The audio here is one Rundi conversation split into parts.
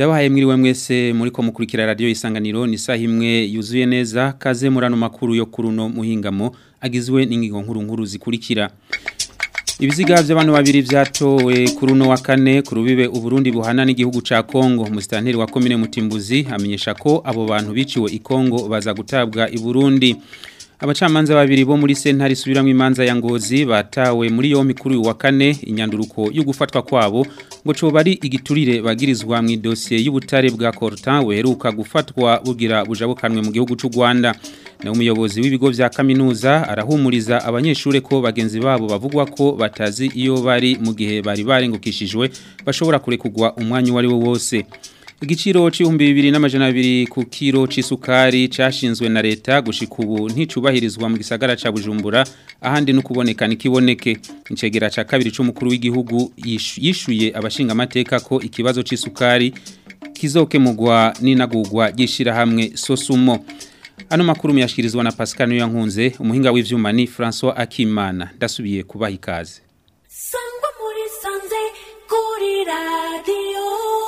Ndabahaye mwiriwe mwese muri ko mukurikira radio isanganiro ni saha imwe yuzuye neza kaze murano makuru yo kuruno muhingamo agizwe n'ingingo nkuru nkuru zikurikira Ibiziga by'abantu babiri vyatowe kuruno wa kane kurubibe uburundi buhana n'igihugu ca Kongo mustanteri wa commune Mutimbuzi amenyesha ko abo bantu biciwe i Kongo baza gutabwa i Burundi Abacamanza babiri bo muri sentari subiramwe imanza ya ngozi batawe muri yo mikuru wa kane inyanduruko yo gufatwa kwabo ngo co bari igiturire bagirizwa mu dossier y'ubutare bwa Cortin weheruka gufatwa bugira bujabukanwe mu gihugu c'u Rwanda na umuyobozi w'ibigo vya kaminuza arahumuriza abanyeshure ko bagenzi babo bavugwa ko batazi iyo bari mu gihe bari barengukishijwe bashobora kurekugwa umwanya wari wo wose Igiciro c'ibihumbi bibiri n'amajana abiri ku kiro c'isukari cashinzwe na leta gushika ubu nticubahirizwa mu gisagara ca Bujumbura ahandi no kuboneka nikiboneke incegera ca kabiri c'umukuru w'igihugu yishuye abashinga amateka ko ikibazo c'isukari kizokemurwa n'inagurwa gishira hamwe Sosumo Ano makuru muyashikirizwa na Pascal Nyankunze umuhinga w'ivyuma ni François Akimana ndasubiye kubaha ikaze Sangwa muri sanze kuri radio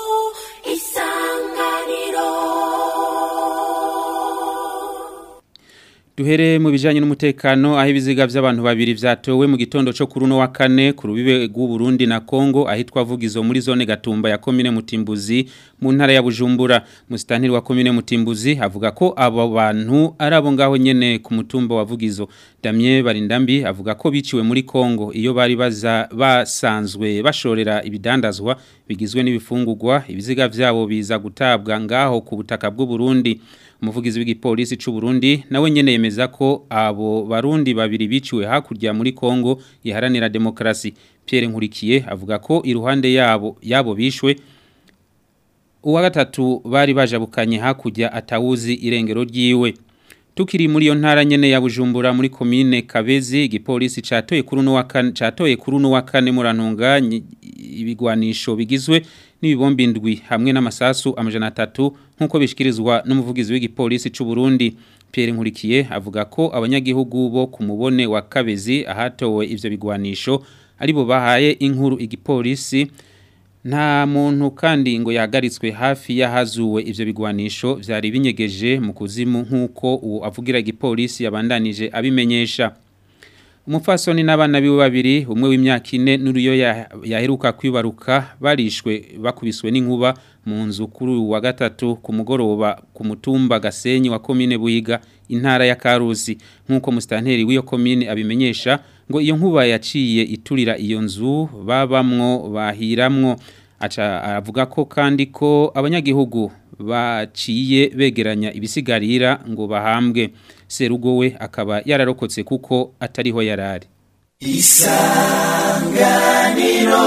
Duhere mu bijanye n'umutekano aho ibiziga by'abantu babiri vyatowe mu gitondo cyo kuruno wa kane ku rubibe rw'u Burundi na Kongo ahitwa vugizo muri zone Gatumba ya commune Mutimbuzi mu ntara ya Bujumbura musitantiri wa commune Mutimbuzi avuga ko abo bantu ari abo ngaho nyene ku mutumba wa vugizo Damien Barindambi avuga ko biciwe muri Kongo iyo bari baza basanzwe bashorera ibidandazwa bigizwe n'ibifungurwa ibiziga vyabo biza gutabwa ngaho ku butaka bw'u Burundi umuvugizi w'igipolisi c'u Burundi nawe nyene yemeza ko abo barundi babiri biciwe hakurya muri Kongo iharanira demokrasi Pierre Nkurikiye avuga ko iruhande yabo yabo bishwe uwa gatatu bari bajabukanye hakurya atawuzi irengero ryiwe Tukiri muri yo ntara nyene ya Bujumbura muri commune Kabezi igipolisi catoye kuri no wakane catoye kuri no wakane murantunga ibigwanisho bigizwe n'ibibombi ndwi hamwe n'amasasu amajana 3 nkuko bishikirizwa n'umuvugizi w'igipolisi c'u Burundi Pierre Nkurikiye avuga ko abanyagihugu bo ku mubone wa Kabezi ahatowe ivyo bigwanisho aribo bahaye inkuru igipolisi nta muntu kandi ngo yahagaritswe hafi y'ahazuwe ivyo bigwanisho vyari binyegeje mu kuzimu nk'uko uwo avugira igipolisi yabandanije abimenyesha umupfasoni n'abana biwe babiri umwe w'imyaka ine n'uriyo yaheruka kwibaruka barishwe bakubiswe n'inkuba mu nzu kuri wa gatatu ku mugoroba ku mutumba gasenyi wa komine buyiga intara ya karusi nk'uko musitanteri w'iyo komine abimenyesha ngo iyo nkuba yaciye iturira iyo nzu babamwo bahiramwo aca aravuga ko kandi ko abanyagihugu baciye begeranya ibisigarira ngo bahambwe serugo we akaba yararokotse kuko atariho yarari isanganiro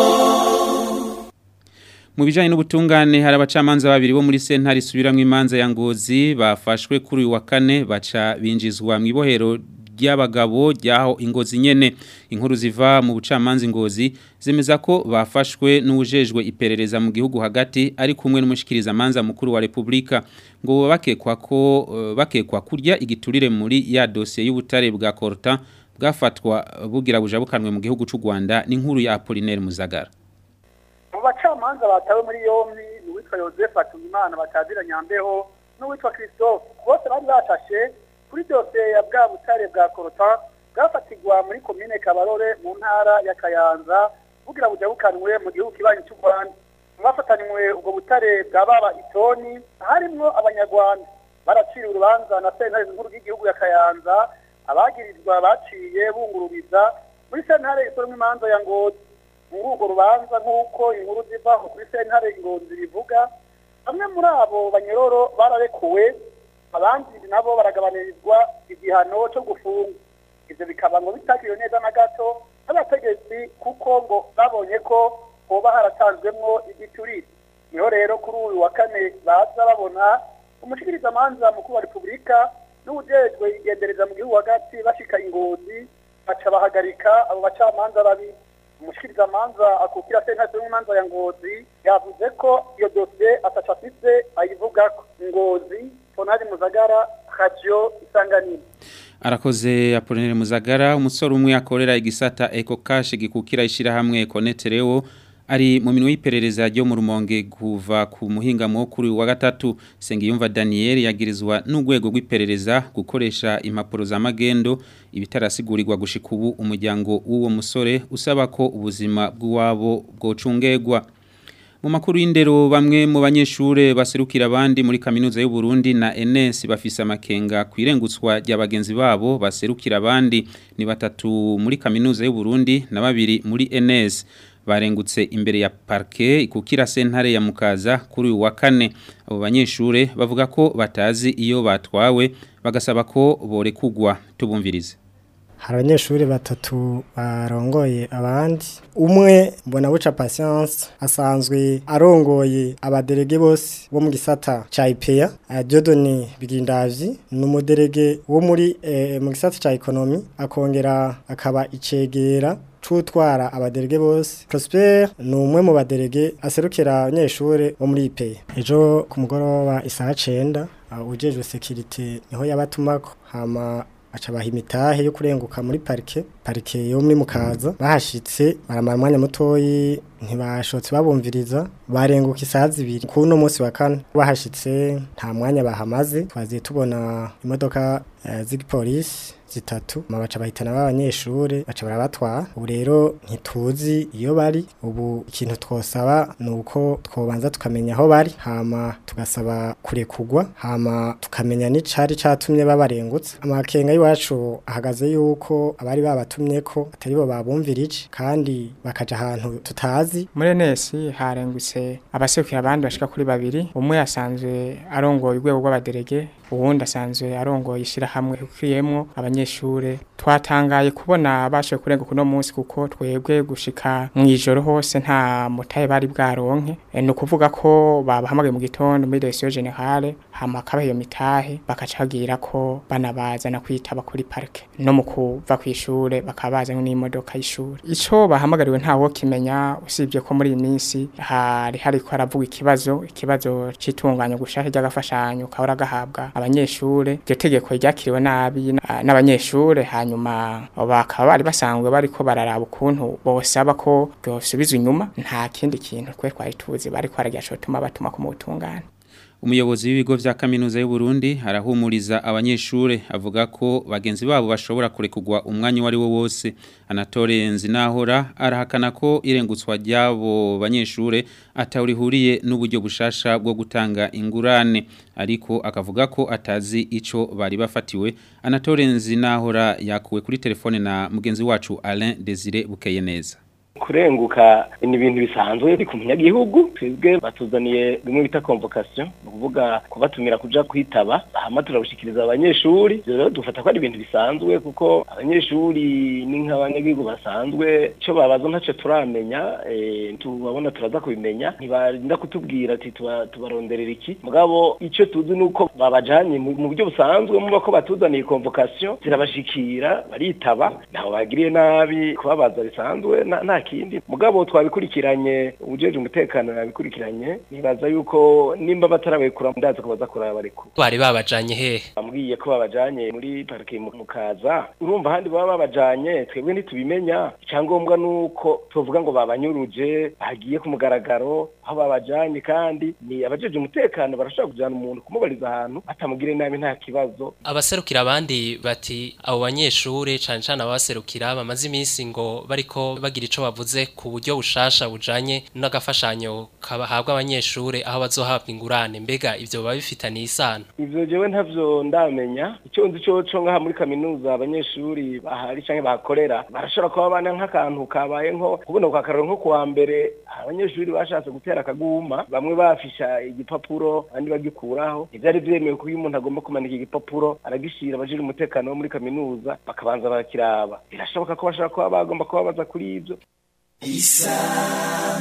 mu bijanye n'ubutungane hari abacamanza babiri bo muri sentare isubiramwo imanza ya ngozi bafashwe kuri uyu wa kane baca binjizwa mu ibohero ry'abagabo ryaho ingozi nyene inkuru ziva mu bucamanza ingozi zemeza ko bafashwe n'ujejwe iperereza mu gihugu hagati ari kumwe n'umushikiriza manza mukuru wa Republika ngo bakekwa ko uh, bakekwa kurya igiturire muri ya dossier y'ubutare bwa Corta bwafatwa bugira bujabukanwe mu gihugu c'u Rwanda n'inkuru ya Apollinaire Muzagara mu bacamanza batawe muri yombi n'uwitwa Joseph Atumimana batazira nyambeho n'uwitwa Christophe bose bari bashashe kuri byose ya bwa butare bwa korota bwafatirwa muri komine kabarore mu ntara ya kayanza bugira bujabukanwe mu gihugu kibanyi cy'u rwanda bafatanywe ubwo butare bwa baba itoni harimwo abanyarwanda baraciriwe urubanza na sentare nkuru y'igihugu ya kayanza abagirizwa baciye bungururiza muri sentare isoromwe imanza ya ngozi muri urwo rubanza nk'uko inkuru zivaho kuri sentare ngozi bivuga bamwe muri abo banyororo bararekuwe abandi nabo baragabanyirizwa igihano cyo gufunga ibyo bikaba ngo bitakiriwe neza na gato n'abategetsi kuko ngo babonye ko hoba haratanzwemwo igiturire niho rero kuri uyu wa kane baza babona umushikirizamanza mukuru wa repubulika n'uwujejwe igendereza mu gihugu hagati bashika ingozi baca bahagarika abo bacamanza babiri umushikirizamanza akukira sentare y'imanza ya ngozi yavuze ko iyo dosiye ataca afise ayivugako ngozi tonari muzagara radio isanganiro arakoze Apollinaire Muzagara umusore umwe akorera igisata Eco Cash gikukira ishira hamwe Econetereo ari mu minwe y'iperereza ryo mu rumonge kuva ku muhinga kuri wa gatatu Sengiyumva Daniel yagirizwa n'urwego rw'iperereza gukoresha impapuro za magendo ibitarasigurirwa gushika ubu umuryango w'uwo musore usaba ko ubuzima bw'uwabo bwocungegwa mu makuru y'indero bamwe mu banyeshure baserukira abandi muri kaminuza y'u Burundi na NS bafise amakenga kwirengutswa rya bagenzi babo baserukira abandi ni batatu muri kaminuza y'u Burundi na babiri muri NS barengutse imbere ya parke ikukira sentare ya mukaza kuri uyu wa kane abo banyeshure bavuga ko batazi iyo batwawe bagasaba ko borekugwa tubumvirize hari abanyeshuri batatu barongoye abandi umwe mbona buca patience asanzwe arongoye abaderege bose bo mu gisata ca IPEA Dieudonné Bigindavyi ni umuderege wo muri eh, mu gisata ca economy akongera akaba icegera tutwara abaderege bose Prosper ni umwe mu baderege aserukira abanyeshuri bo muri IPEA ejo ku mugoroba isaha 9 uh, ujejwe security niho yabatumako hama aca baha imitahe yo kurenguka muri parike parike yo muri mukaza bahashitse baramara umwanya mutoyi ntibashotse babumviriza barenguka isaha zibiri ku uno munsi wa kane bahashitse nta mwanya bahamaze twaziye tubona imodoka uh, z'igipolisi zitatu mabaca bahitana b'abanyeshure baca barabatwara ubu rero ntituzi iyo bari ubu ikintu twosaba ni uko twobanza tukamenya aho bari hama tugasaba kurekugwa hama tukamenya n'icari catumye babarengutse amakenga y'iwacu ahagaze yuko abari babatumye ko atari bo babumvirije kandi bakaja ahantu tutazi muri nesi harengutse abaserukira abandi bashika kuri babiri umwe yasanzwe arongoye urwego rw'abaderege uwundi asanzwe arongoye ishyirahamwe ukiyemwo abanyeshure twatangaye kubona bashoboye kurenga kuno munsi kuko twebwe gushika mu ijoro hose nta mutahe bari bwaronke e, ni ukuvuga ko babahamagaye mu gitondo muri direction generale hama akabaha iyo mitahe bakaca bagira ko banabazana kwitaba kuri parike no mu kuva ku ishure bakaba bazanywe n'imodoka y'ishure ico bahamagariwe ntawo kimenya usibye ko muri iyi minsi hari hariko haravuga ikibazo ikibazo c'itunganya gushaka ry'agafashanyo kahora gahabwa abanyeshure iryo tegeko ryakiriwe nabi n'abanyeshure hanyuma bakaba bari basanzwe bariko bararaba ukuntu bosaba ko byosubizwa inyuma nta kindi kintu twe twari tuzi bariko bararyashotuma batuma ku mutungane umuyobozi w'ibigo vya kaminuza y'u Burundi arahumuriza abanyeshure avuga ko bagenzi babo bashobora kurekugwa umwanya wari wo wose Anatole Nzinahora arahakana ko irengutswa ryabo banyeshure atawurihuriye n'uburyo bushasha bwo gutanga ingurane ariko akavuga ko atazi ico bari bafatiwe Anatole Nzinahora yakuwe kuri telefone na mugenzi wacu Alain Desire Bukeye neza kurenguka ni ibintu bisanzwe biri ku munyagihugu twebwe batuzaniye bimwe bita convocation ni ukuvuga kubatumira kuja kwitaba hama turabushikiriza abanyeshuri ivyo rero dufata ko ari ibintu bisanzwe kuko abanyeshuri ni nk'abanyagihugu basanzwe ico babaza ntaco turamenya tubabona turaza kubimenya ntibarinda kutubwira ati tubaronderera iki mugabo ico tuzi ni uko babajanye mu buryo busanzwe muba ko batuzaniye convocation zirabashikira baritaba ntaho bagiriye nabi kubabaza bisanzwe nta kindi mugabo twabikurikiranye ubujeje umutekano yabikurikiranye nibaza yuko nimba batarabekura ndazi ko baza kuraba bariko bari babajanye he bambwiye ko babajanye muri parike mukaza urumva handi baba babajanye twebwe ntitubimenya icyangombwa nuko tuvuga ngo babanyuruje bagiye ku mugaragaro aho babajanye kandi ni abajeje umutekano barashobora kujana umuntu kumubariza ahantu batamugire nabi nta kibazo abaserukira abandi bati abo banyeshure cane cane abaserukira bamaze iminsi ngo bariko bagira ico bavuze ku buryo bushasha bujanye n'agafashanyo kabahabwa abanyeshure aho bazohabwa ingurane mbega ivyo baba bifitaniye isano ivyo jewe ntavyo ndamenya icyo nzi coco ngaha muri kaminuza abanyeshuri bahari canke bahakorera barashobora kuba bana nk'akantu kabaye nko kubona kwa karero nko kuwa mbere abanyeshuri bashatse gutera akaguma bamwe bafisha igipapuro abandi bagikuraho ivyari vyemewe ko iyo umuntu agomba kumanika igipapuro aragishira abajejwe umutekano wo muri kaminuza bakabanza barakiraba birashoboka ko bashobora kuba bagomba kuba baza kuri ivyo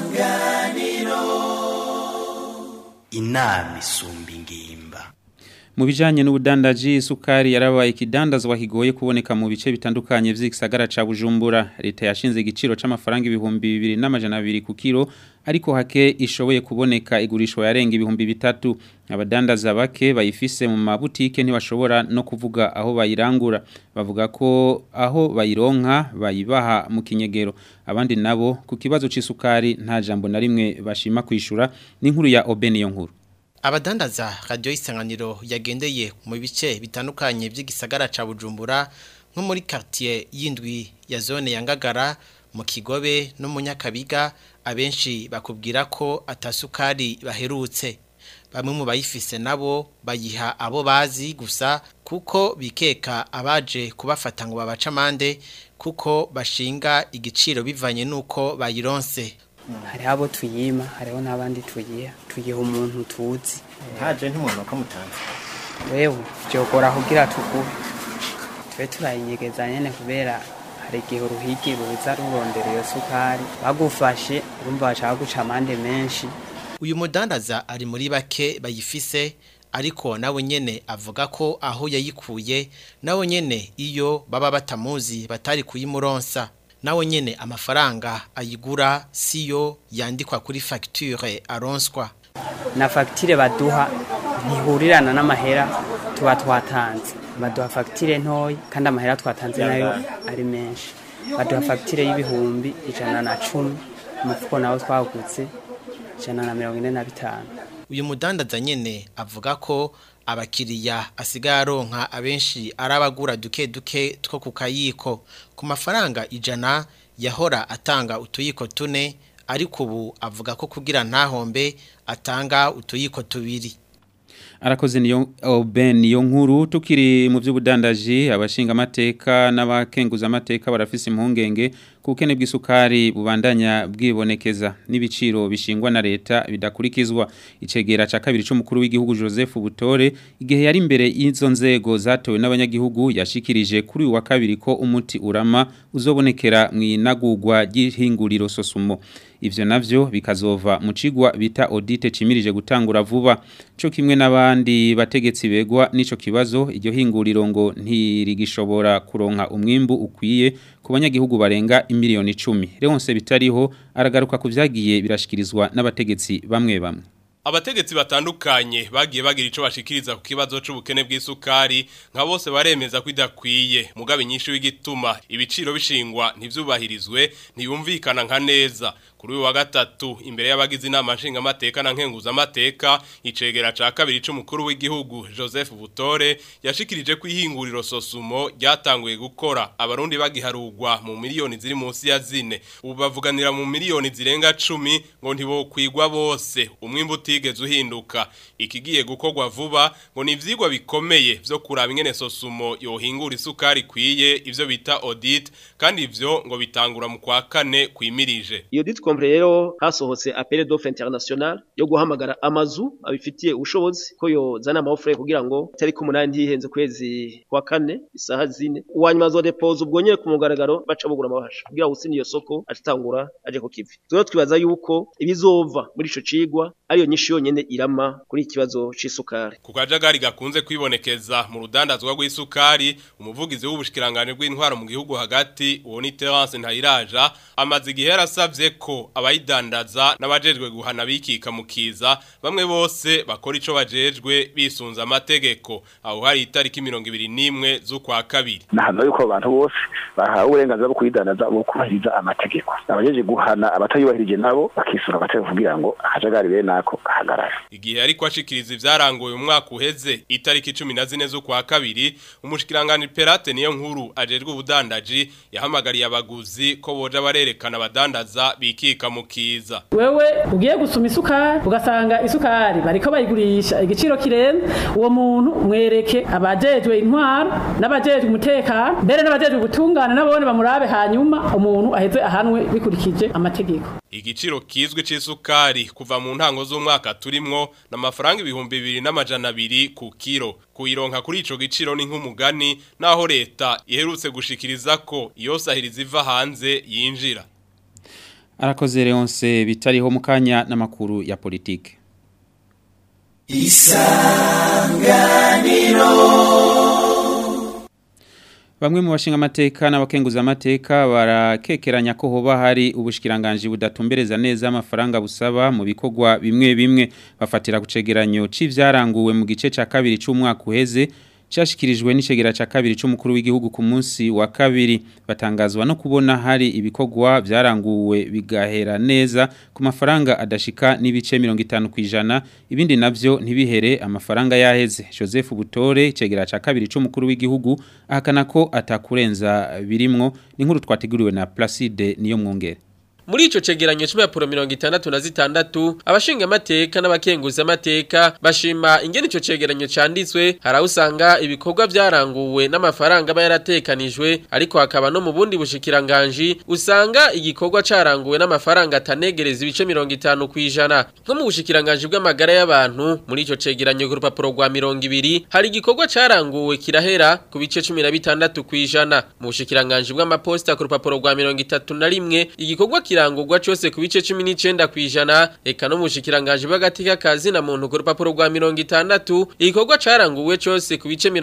isanganiro inama isumba ingimba mu bijanye n'ubudandaji isukari yarabaye ikidandazwa kigoye kuboneka mu bice bitandukanye vy'igisagara ca Bujumbura leta yashinze igiciro c'amafaranga ibihumbi bibiri n'amajana abiri ku kilo ariko hake ishoboye kuboneka igurishwa yarenga ibihumbi bitatu abadandaza bake bayifise mu mabutike ntibashobora no kuvuga aho bayirangura bavuga ko aho bayironka bayibaha mu kinyegero abandi nabo ku kibazo c'isukari nta jambo na rimwe bashima kwishura n'inkuru ya Obeniyo nkuru Abadandaza radio isanganiro yagendeye mu bice bitandukanye by'igisagara ca Bujumbura nko muri quartier yindwi ya zone ya Ngagara mu Kigobe no mu Nyakabiga abenshi bakubwira ko atasukari baherutse bamwe mu bayifise nabo bayiha abo bazi gusa kuko bikeka abaje kubafata ngo babaca amande kuko bashinga igiciro bivanye nuko bayironse hariho abo tuyima hariho n'abandi tuyiha tuyiha umuntu tuzi ntaje ntumuntu wakamutanze wewe byogora kugira tuguhe tube turayinyegeza nyene kubera hari igihe uruhigi ruza rurondera iyo sukari bagufashe urumva bashaka guca amande menshi uyu mudandaza ari muri bake bayifise ariko nawe nyene avuga ko aho yayikuye nawe nyene iyo baba batamuzi batari kuyimuronsa nawe nyene amafaranga ayigura siyo yandikwa kuri facture aronswa na fagitire baduha ntihurirana n'amahera tuba twatanze baduha fagitire ntoya kandi amahera twatanze nayo ari menshi baduha fagitire y'ibihumbi ijana na cumi umufuko nawo twagutse ijana na mirongo ine na bitanu uyu mudandaza nyene avuga ko abakiriya asigaye aronka abenshi ari abagura duke duke two ku kayiko ku mafaranga ijana yahora atanga utuyiko tune ariko ubu avuga ko kugira ntahombe atanga utuyiko tubiri arakoze niyo Ben niyo nkuru tukiri mu by'ubudandaji abashinga amateka n'abakenguza amateka barafise impungenge kukene bw'isukari bubandanya bwibonekeza n'ibiciro bishingwa na leta bidakurikizwa icegera ca kabiri c'umukuru w'igihugu Joseph Butore igihe yari imbere y'izo nzego zatowe n'abanyagihugu yashikirije kuri uwa kabiri ko umuti urama uzobonekera mu inagurwa ry'ihinguriro sosumo ivyo navyo bikazova mu cigwa bita audite cimirije gutangura vuba co kimwe n'abandi bategetsi begwa nico kibazo iryo hinguriro ngo ntirigishobora kuronka umwimbu ukwiye ku banyagihugu barenga imiliyoni 10 Leonce bitariho aragaruka ku vyagiye birashikirizwa n'abategetsi bamwe bamwe Abategetsi batandukanye bagiye bagira ico bashikiriza ku kibazo c'ubukene bw'isukari nka bose baremeza ko idakwiye mugabe nyinshi w'igituma ibiciro bishingwa ntivyubahirizwe ntiyumvikana nka neza kuri uyu wa gatatu imbere y'abagize inama nshinga amateka na nkenguza amateka icegera ca kabiri c'umukuru w'igihugu Joseph Butore yashikirije ko ihinguriro Sosumo ryatanguye gukora abarundi bagiharugwa mu miliyoni ziri munsi ya zine ubu bavuganira mu miliyoni zirenga 10 ngo ntibokwigwa bose umwimbu utigeze uhinduka ikigiye gukorwa vuba ngo ni ivyigwa bikomeye vyo kuraba ingene Sosumo yohingura isukari kwiye ivyo bita audit kandi ivyo ngo bitangura mu kwa kane kwimirije iyo dit compre rero hasohotse appel d'offre international yo guhamagara amazu abifitiye ubushobozi ko yozana amafre kugira ngo tariki umunani ntihenze kwezi kwa kane isaha zine uwanyuma zo depose ubwo nyene ku mugaragaro baca bugura amabasha kugira usini iyo soko atangura aje ku kivi turo twibaza yuko ibizova muri ico cigwa ariyo nyinshi yonyene irama kuri ikibazo c'isukari ku kajagari gakunze kwibonekeza mu rudandazwa rw'isukari umuvugizi w'ubushikirangane bw'intwaro mu gihugu hagati uwo ni Terence Ntayiraja amaze igihe yarasavye ko abayidandaza n'abajejwe guhana bikika mukiza bamwe bose bakora ico bajejwe bisunza amategeko aho hari itariki 21 z'ukwa kabiri nahano yuko abantu bose bahawe uburenganzira bwo kuyidandaza bwo kubahiriza amategeko abajeje guhana abatayubahirije nabo bakisura amategeko kugira ngo akajagari bene nako kahagarara igihe ariko ashikiriza ivyarangoye umwaka uheze itariki 14 z'ukwa kabiri umushikirangani Perate niyo nkuru ajejwe ubudandaji yahamagariye abaguzi ko boja barerekana abadandaza bikika mukiza wewe ugiye gusuma isukari ugasanga isukari bariko bayigurisha igiciro kirenze uwo muntu mwereke abajejwe intwaro n'abajejwe umutekano mbere n'abajejwe gutungana nabone bamurabe hanyuma umuntu aheze ahanwe bikurikije amategeko igiciro kizwi c'isukari kuva mu ntango z'umwaka turimwo n'amafaranga ibihumbi bibiri n'amajana abiri ku kiro kuyironka kuri ico giciro ni nk'umugani naho leta iherutse gushikiriza ko iyo sahiriza iva hanze yinjira arakoze Leonce bitariho mukanya n'amakuru ya politike isange isanganiro Bamwe mu bashinga amateka n'abakenguza amateka barakekeranya ko hoba hari ubushikiranganje budatumbereza neza amafaranga busaba mu bikorwa bimwe bimwe bafatira ku cegeranyo c'ivyaranguwe mu gice ca kabiri c'umwaka uheze cyashikirijwe n'icegera ca kabiri c'umukuru w'igihugu ku munsi wa kabiri batangazwa no kubona hari ibikorwa byaranguwe bigahera neza ku mafaranga adashika n'ibice 50 kwijana ibindi navyo ntibihere amafaranga yaheze Joseph Butore icegera ca kabiri c'umukuru w'igihugu ahakana ko atakurenza birimwo n'inkuru twateguriwe na Placide niyo mwongere Muri ico cegeranyo c'impapuro 66 abashinga amateka n'abakenguza amateka bashima ingene ico cegeranyo canditswe harawusanga ibikorwa vyaranguwe n'amafaranga aba yaratekanijwe ariko hakaba no mu bundi bushikiranganje usanga igikorwa caranguwe n'amafaranga atanegereza ibice 50 kwijana nko mu bushikiranganje bw'amagara y'abantu muri ico cegeranyo ku rupapuro rwa 200 hari igikorwa caranguwe kirahera ku bice 16 kwijana mu bushikiranganje bw'amaposta ku rupapuro rwa 31 igikorwa kirangurwa cyose ku bice 19 kwijana eka no mushikiranganje bagatika kazi na muntu ku rupapuro rwa 60 igikorwa caranguwe cyose ku bice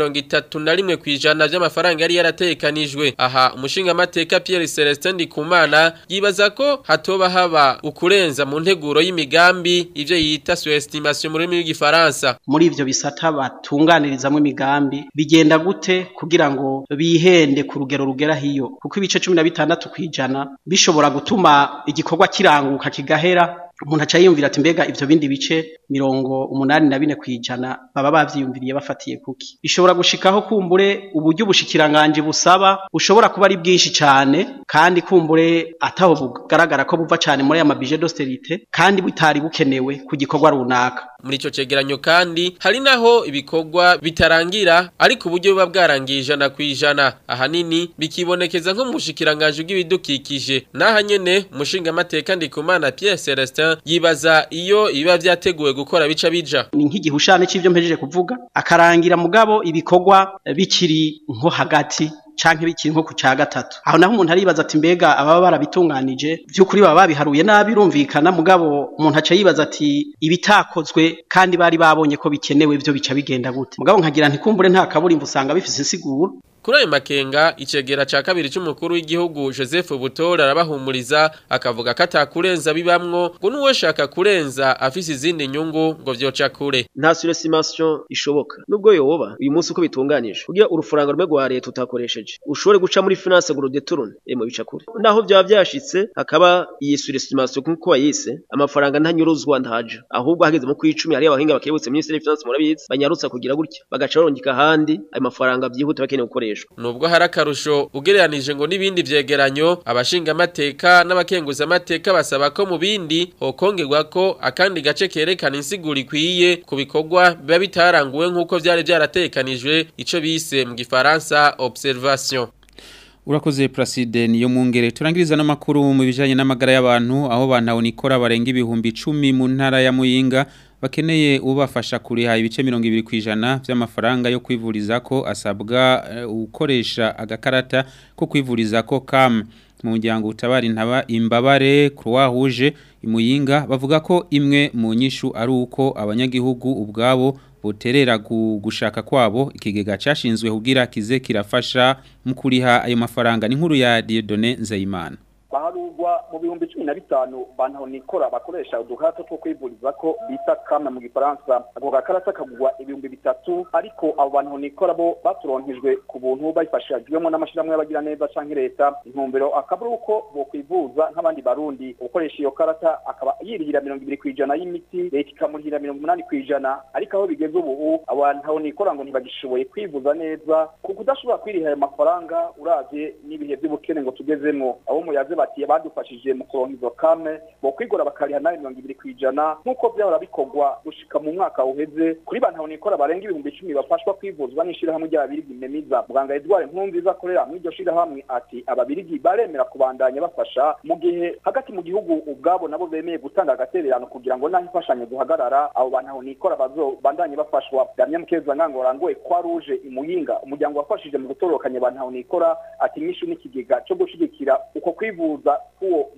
31 kwijana by'amafaranga yari yaratekanijwe aha umushinga amateka Pierre Celestin Ndikumana yibaza ko hatoba haba ukurenza mu nteguro y'imigambi ivyo yita sous-estimation mu rurimi rw'igifaransa muri ivyo bisata batunganirizamwe imigambi bigenda gute kugira ngo bihende ku rugero rugera hiyo kuko ibice 16 kwijana bishobora gutuma igikorwa kiranguka kigahera umuntu aca yiyumvira ati mbega ivyo bindi bice mirongo umunani na bine kwijana baba bavyiyumviriye bafatiye kuki bishobora gushikaho kumbure uburyo ubushikiranganje busaba bushobora kuba ari bwinshi cane kandi kumbure ataho bugaragara ko buva cane muri aya mabije d'austerité kandi butari bukenewe ku gikorwa runaka muri ico cegeranyo kandi hari naho ibikorwa bitarangira ariko uburyo buba bwarangiye ijana ku ijana ahanini bikibonekeza nko mu bushikiranganje bw'ibidukikije naha nyene umushinga amateka ndikumana Pierre Celestin yibaza iyo iba vyateguwe gukora bica bija ni nk'igihushane c'ivyo mpejeje kuvuga akarangira mugabo ibikorwa bikiri nko hagati canke bikiri nko ku ca gatatu aho naho umuntu aribaza ati mbega ababa barabitunganije by'ukuri baba babiharuye nabi birumvikana mugabo umuntu aca yibaza ati ibitakozwe kandi bari babonye ko bikenewe byo bica bigenda gute mugabo nkagira ntikumbure nta kaburimbo usanga bifise insiguro Kuri ayo makenga icegera ca kabiri c'umukuru w'igihugu Joseph Butora arabahumuriza akavuga ko atakurenza bibamwo ngo nuwe shaka kurenza afise izindi nyungu ngo vyoca kure nta surestimation ishoboka nubwo yoba uyu munsi uko bitunganije kugira urufaranga rumwe rwa leta utakoresheje ushobore guca muri finance ngo rudeturune emo bica kure naho byaba byashitse hakaba iyi surestimation kuko wayise amafaranga ntanyuruzwa ntaje ahubwo hageze mu kwicumi hari abahinga bakebutse ministeri ya finance murabizi banyarutsa kugira gutya bagaca barongika ahandi ayo mafaranga byihuta bakeneye gukoresha nubwo hari akarusho ugereranije ngo n'ibindi vyegeranyo abashinga amateka n'abakenguza amateka basaba ko mu bindi hokongerwa ko akandi gace kerekana insiguro ikwiye ku bikorwa biba bitaranguwe nk'uko vyari vyaratekanijwe ico bise mu gifaransa observation Urakoze Placide niyo mungere turangiriza n'amakuru mu bijanye n'amagara y'abantu aho bantu nikora barenga ibihumbi 10 mu ntara ya Muyinga bakeneye ubafasha kuriha ibice 20 kwijana by'amafaranga yo kwivuriza ko asabwa uh, ukoresha agakarata ko kwivuriza ko kam mu muryango utabara intaba imbabare Croix Rouge imuyinga bavuga ko imwe mu nyishu ari uko abanyagihugu ubwabo boterera gushaka kwabo ikigega cyashinzwe kugira kize kirafasha mu kuriha ayo mafaranga ni nkuru ya Dieudonné Nzeyimana baharugwa mu bihumbi cumi na bitanu bantu nikora bakoresha udukarata two kwivuriza ko bita kame mu gifaransa ako gakarata kagurwa ibihumbi bitatu ariko abo bantu nikora bo baturonkejwe ku buntu babifashijwemo n'amashyirahamwe y'abagira neza canke leta intumbero akaba ari uko bokwivuza nk'abandi barundi ukoresha iyo karata akaba yirihira mirongo ibiri kw'ijana y'imiti leta ikamurihira mirongo umunani kw'ijana ariko aho bigeze ubu abantu nikora ngo ntibagishoboye kwivuza neza kuko udashobora kwiriha ayo mafaranga uravye n'ibihe by'ubukene ngo tugezemwo abo muyaze bati badufashije mu kuronka izo kame bo kwigora bakariha nayo mirongo ibiri kw'ijana nk'uko vyahora bikorwa gushika mu mwaka uheze kuri bantu nikora barenga ibihumbi icumi bafashwa kwivuzwa n'ishirahamwe ry'ababirigi memiza muganga Edouard Nkunziza akorera muri iryo shirahamwe ati ababirigi baremera kubandanya bafasha mu gihe hagati mu gihugu ubwabo nabo bemeye gutanga agatererano kugira ngo naho imfashanyo duhagarara abo bantu nikora bazobandanye bafashwa Damien Mukeza ngango rangoye kwa ruje imuyinga umuryango wafashije mu gutorokanya abantu nikora ati nyinshi n'ikigega cyo gushigikira uko kwivuza kuwo mugwi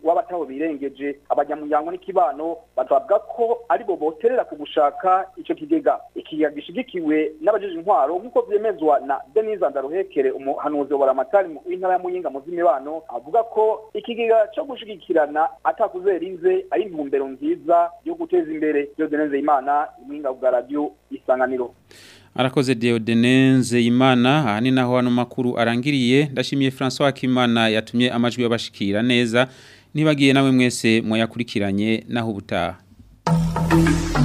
w'abataho birengeje abanyamuryango n'ikibano bavuga ko aribo boterera ku gushaka ico kigega ikigega gishigikiwe n'abajeje intwaro nk'uko vyemezwa na Denise Ndaruhekere umuhanuzi wa Ramatari w'intara ya Muyinga mu z'imibano avuga ko ikigega cyo gushigikirana atakuzerinze ari intumbero nziza yo guteza imbere yo Denise Imana Muyinga bwa radio isanganiro Arakoze Deodenenze Imana aha ni naho hano makuru arangiriye ndashimiye François Kimana yatumye amajwi y'abashikira neza nibagiye nawe mwese mwayakurikiranye naho ubutaha